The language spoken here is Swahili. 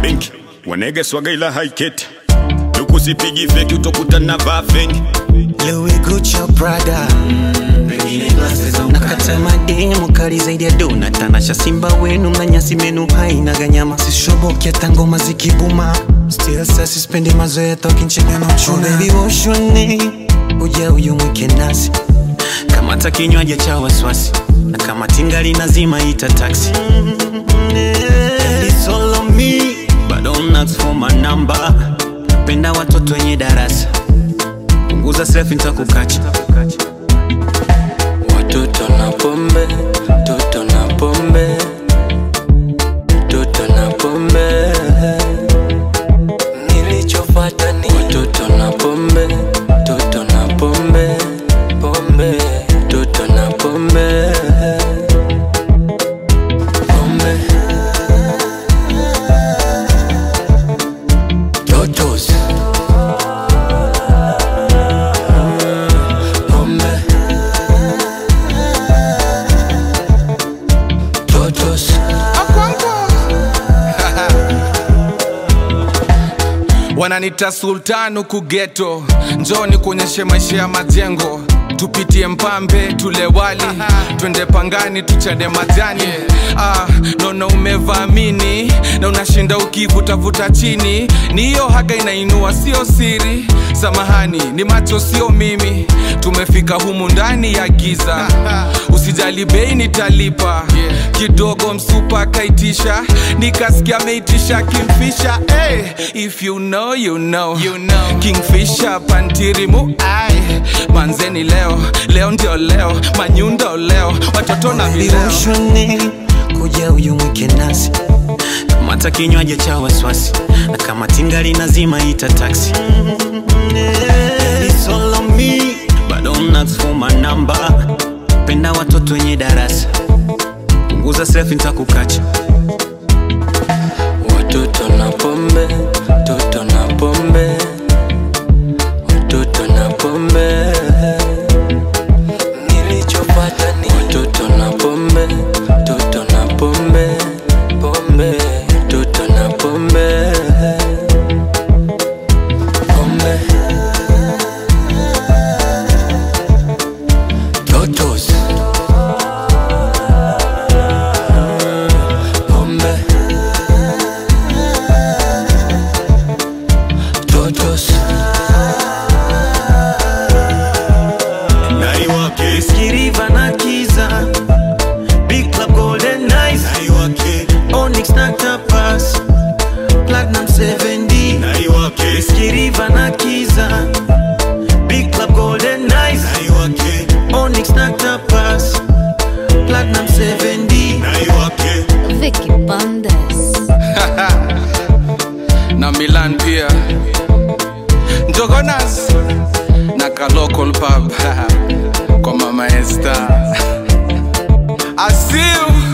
mabenki wanege swaga ila haiketi lukusipigi feki utokutana vaa fengi Louis Gucci Prada nakata mademu kali zaidi ya dona tanasha simba wenu na nyasi menu haina ganyama sishoboke hata ngoma zikibuma still sa sispendi mazoea tokinchega na uchuna oh, baby woshone uja uyumwike nasi kamata kinywaji cha waswasi na kama tingali nazima ita taxi It's all on me, but don't ask for my number. Penda watoto wenye darasa punguza selfie nitakukacha Watoto na pombe, toto na pombe, toto na pombe. Nilichofuata ni watoto na pombe, toto na pombe, pombe, toto na pombe, pombe. Totos. Pombe. Totos. wananita sultan huku geto njoni kuonyeshe maisha ya majengo tupitie mpambe tule wali twende pangani tuchade majani ah, naona umevamini na unashinda ukivutavuta chini ni hiyo haga inainua sio siri samahani ni macho sio mimi tumefika humu ndani ya giza usijali bei nitalipa kidogo msupa akaitisha nikasikia ameitisha kimfisha hey, if you know, you know. You know. kingfisha pantirimu ai manzeni leo leo ndio leo manyundo leo watoto na vileo Vivoshone kuja uyumwike nasi kamata kinywaji cha waswasi na kama tingali nazima ita taxi It's all on me, but don't ask for my number. Penda watoto wenye darasa punguza selfie nitakukacha Watoto na pombe, toto na pombe, watoto na pombe. Nilichopata ni watoto na pombe, toto na pombe, pombe, toto na pombe, pombe. Totos. Pombe. Totos. naiwake Skiriva na Kiza Big Club Golden Nights naiwake Onyx na Tapas Platinum 7D naiwake Skiriva na Kiza Big Club Golden Nights naiwake Onyx na Tapas Platinum 7D naiwake Vicky Bandes. na milan pia njogonas na ka local pub kwa mama esta asiu